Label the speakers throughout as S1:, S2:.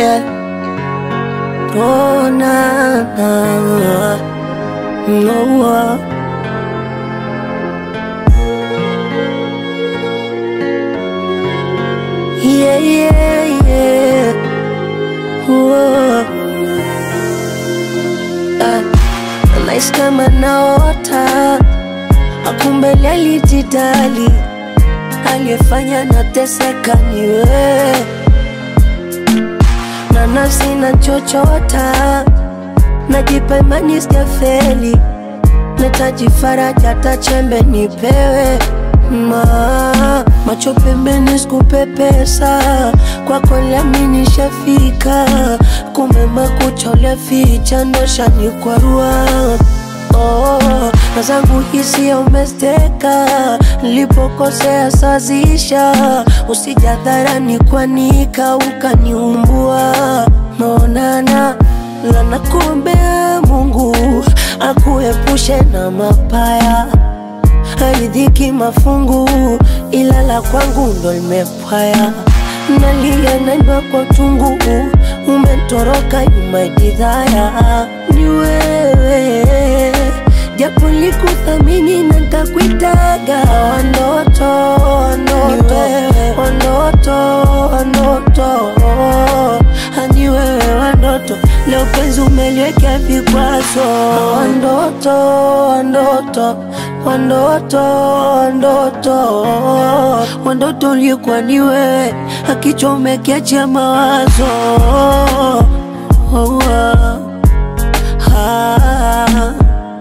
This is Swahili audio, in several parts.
S1: yeah. Oh, na, na, no, uh. Yeah, yeah, yeah. Whoa. Ah, nahisi kama naota, akumbe alijidali, aliyefanya nateseka ni wewe, na nafsi nachochota, najipa imani sijafeli, nahitaji faraja, hata chembe nipewe ma macho pembeni sikupepesa kwako lami nishafika kumbe makucha uliaficha ndo shanikwarua oh, na zangu hisia umesteka nilipokosea sazisha usijadharani kwanika ukaniumbua maonana lana kuombea Mungu akuepushe na mapaya haridhiki mafungu, ila la kwangu ndo limepwaya. Nalia naimba kwa uchungu, umetoroka nyuma jidhaya. Ni wewe japo likuthamini na ntakuitaga wandoto, wandoto, wandoto, wandoto, hani wewe wandoto, leo penzi umeliwekea vikwazo, wandoto, wandoto wandoto wandoto wandoto ulikuwa ni wewe akichomekea mawazo oh, ah, ah,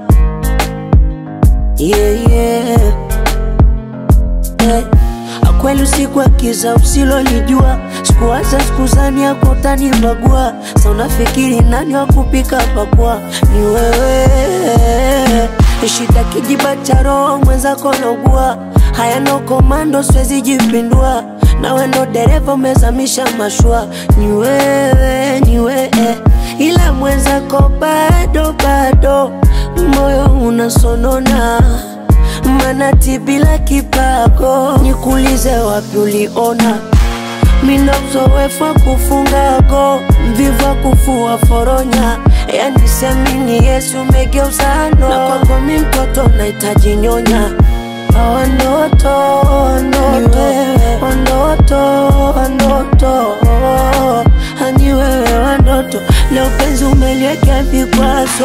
S1: yeah, yeah. Eh, Kweli usiku akiza usilolijua, sikuwaza sikuzani yako utanibagua. Sa unafikiri nani wa kupika pakua? Ni wewe shida kijiba cha roho mwenzako naugua, hayana komando, siwezi jipindua. Nawe ndo dereva umezamisha mashua, ni wewe, ni wewe, ila mwenzako bado bado, moyo unasonona manati bila kipago, nikuulize wapi uliona mina uzoefu wa kufunga go, mvivu wa kufua foronya, yani siamini Yesu umegeuza no, na kwako mi mtoto nahitaji nyonya wandoto wandoto wandoto wandoto hani wewe wandoto leo penzi umeliwekea vikwazo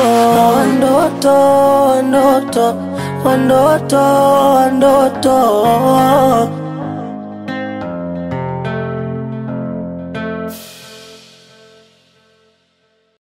S1: wandoto wandoto wandoto wandoto